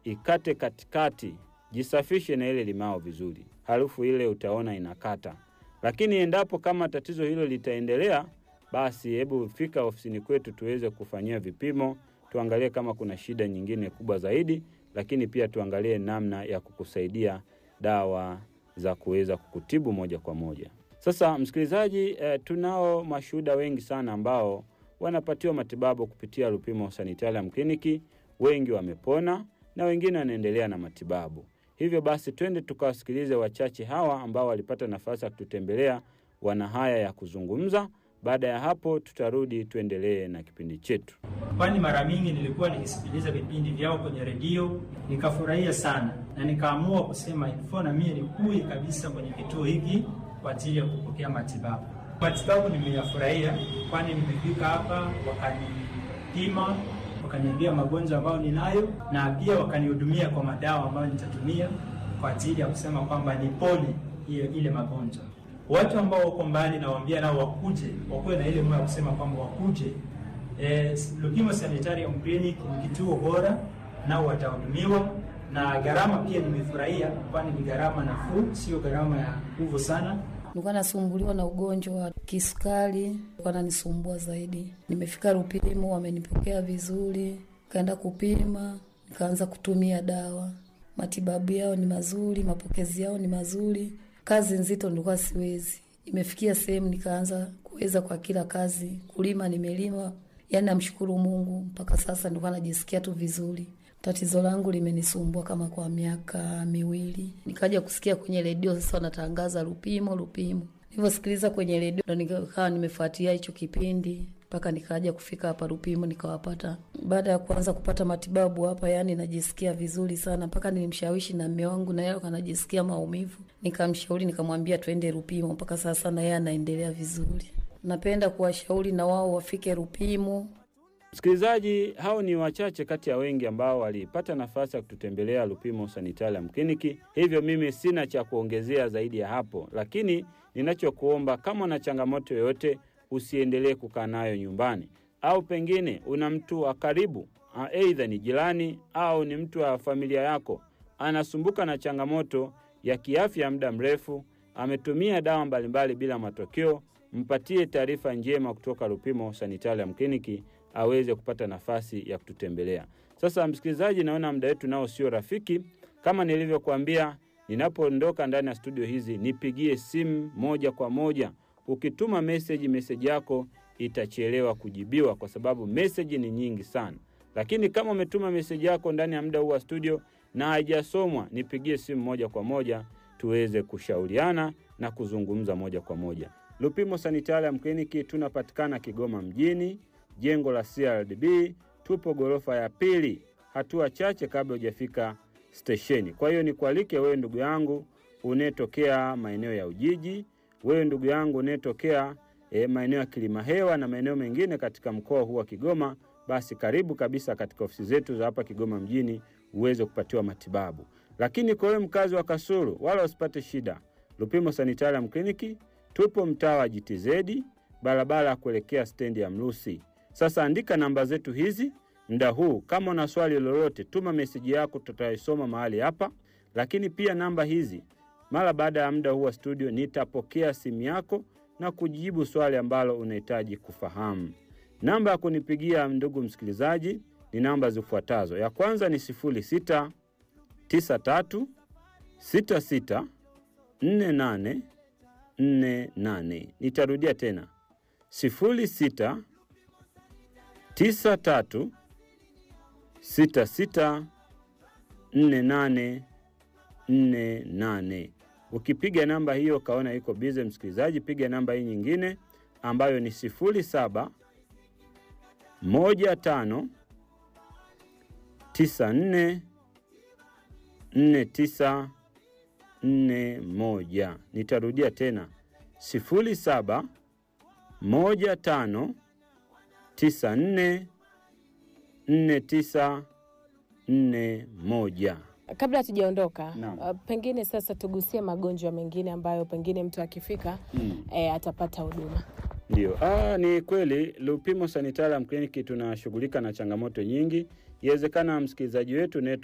ikate katikati, jisafishe na ile limao vizuri, harufu ile utaona inakata. Lakini endapo kama tatizo hilo litaendelea, basi hebu fika ofisini kwetu tuweze kufanyia vipimo, tuangalie kama kuna shida nyingine kubwa zaidi, lakini pia tuangalie namna ya kukusaidia dawa za kuweza kukutibu moja kwa moja. Sasa msikilizaji, eh, tunao mashuhuda wengi sana ambao wanapatiwa matibabu kupitia Lupimo Sanitarium Kliniki. Wengi wamepona na wengine wanaendelea na matibabu. Hivyo basi, twende tukawasikilize wachache hawa ambao walipata nafasi ya kututembelea, wana haya ya kuzungumza. Baada ya hapo, tutarudi tuendelee na kipindi chetu. kwani mara mingi nilikuwa nikisikiliza vipindi vyao kwenye redio nikafurahia sana, na nikaamua kusema ilifo na mimi nikui kabisa kwenye kituo hiki kwa ajili ya kupokea matibabu. Matibabu nimeyafurahia, kwani nimefika hapa wakanipima, wakaniambia magonjwa ambayo ninayo, na pia wakanihudumia kwa madawa ambayo nitatumia kwa ajili ya kusema kwamba nipone ile, ile magonjwa. Watu ambao wako mbali nawaambia nao wakuje, wakuwe na ile moyo ya kusema kwamba wakuje Eh, Lupimo Sanitarium Clinic ni kituo bora, nao watahudumiwa na gharama pia nimefurahia, kwani ni gharama nafuu, sio gharama ya nguvu sana. Nilikuwa nasumbuliwa na ugonjwa wa kisukari, wananisumbua zaidi. Nimefika Lupimo, wamenipokea vizuri, kaenda kupima, nikaanza kutumia dawa. Matibabu yao ni mazuri, mapokezi yao ni mazuri. Kazi nzito nilikuwa siwezi, imefikia sehemu nikaanza kuweza kwa kila kazi. Kulima nimelima, yaani namshukuru Mungu, mpaka sasa nilikuwa najisikia tu vizuri. Tatizo langu limenisumbua kama kwa miaka miwili, nikaja kusikia kwenye redio sasa wanatangaza Lupimo, Lupimo. Nilivyosikiliza kwenye redio ndo nikawa nimefuatia hicho kipindi mpaka nikaja kufika hapa Lupimo nikawapata. Baada ya kuanza kupata matibabu hapa, yani najisikia vizuri sana, mpaka nilimshawishi na mme wangu, na yeye anajisikia maumivu, nikamshauri nikamwambia twende Lupimo. Mpaka sasa na yeye anaendelea vizuri. Napenda kuwashauri na wao wafike Lupimo. Msikilizaji, hao ni wachache kati ya wengi ambao walipata nafasi ya kututembelea Lupimo Sanitarium Kliniki. Hivyo mimi sina cha kuongezea zaidi ya hapo, lakini ninachokuomba kama una changamoto yoyote, usiendelee kukaa nayo nyumbani, au pengine una mtu wa karibu, aidha ni jirani au ni mtu wa familia yako anasumbuka na changamoto ya kiafya muda mrefu, ametumia dawa mbalimbali bila matokeo, mpatie taarifa njema kutoka Lupimo Sanitarium Kliniki aweze kupata nafasi ya kututembelea. Sasa msikilizaji, naona muda wetu nao sio rafiki. Kama nilivyokuambia, ninapoondoka ndani ya studio hizi, nipigie simu moja kwa moja. Ukituma meseji, meseji yako itachelewa kujibiwa kwa sababu meseji ni nyingi sana. Lakini kama umetuma meseji yako ndani ya muda huu wa studio na haijasomwa, nipigie simu moja kwa moja tuweze kushauriana na kuzungumza moja kwa moja. Lupimo Sanitarium Kliniki tunapatikana Kigoma mjini, jengo la CRDB, tupo ghorofa ya pili, hatua chache kabla hujafika stesheni. Kwa hiyo nikualike wewe ndugu yangu unayetokea maeneo ya Ujiji, wewe ndugu yangu unayetokea e, maeneo ya Kilimahewa na maeneo mengine katika mkoa huu wa Kigoma, basi karibu kabisa katika ofisi zetu za hapa Kigoma mjini uweze kupatiwa matibabu. Lakini kwa wewe mkazi wa Kasulu, wala usipate shida, Lupimo Sanitarium Kliniki tupo mtaa wa GTZ, barabara ya kuelekea stendi ya Mrusi. Sasa andika namba zetu hizi muda huu. Kama una swali lolote, tuma meseji yako, tutaisoma mahali hapa. Lakini pia namba hizi, mara baada ya muda huu wa studio, nitapokea simu yako na kujibu swali ambalo unahitaji kufahamu. Namba ya kunipigia ndugu msikilizaji ni namba zifuatazo. Ya kwanza ni 06 93 66 48 48. Nitarudia tena 06 93 66 48 48. Ukipiga namba hiyo ukaona iko bize, msikilizaji, piga namba hii nyingine ambayo ni 07 15 94 49 41. Nitarudia tena 07 15 94 49 41. Kabla hatujaondoka, Naam. uh, pengine sasa tugusie magonjwa mengine ambayo pengine mtu akifika Mm. eh, atapata huduma. Ndio, ah, ni kweli Lupimo Sanitarium Clinic tunashughulika na changamoto nyingi. Iwezekana msikilizaji wetu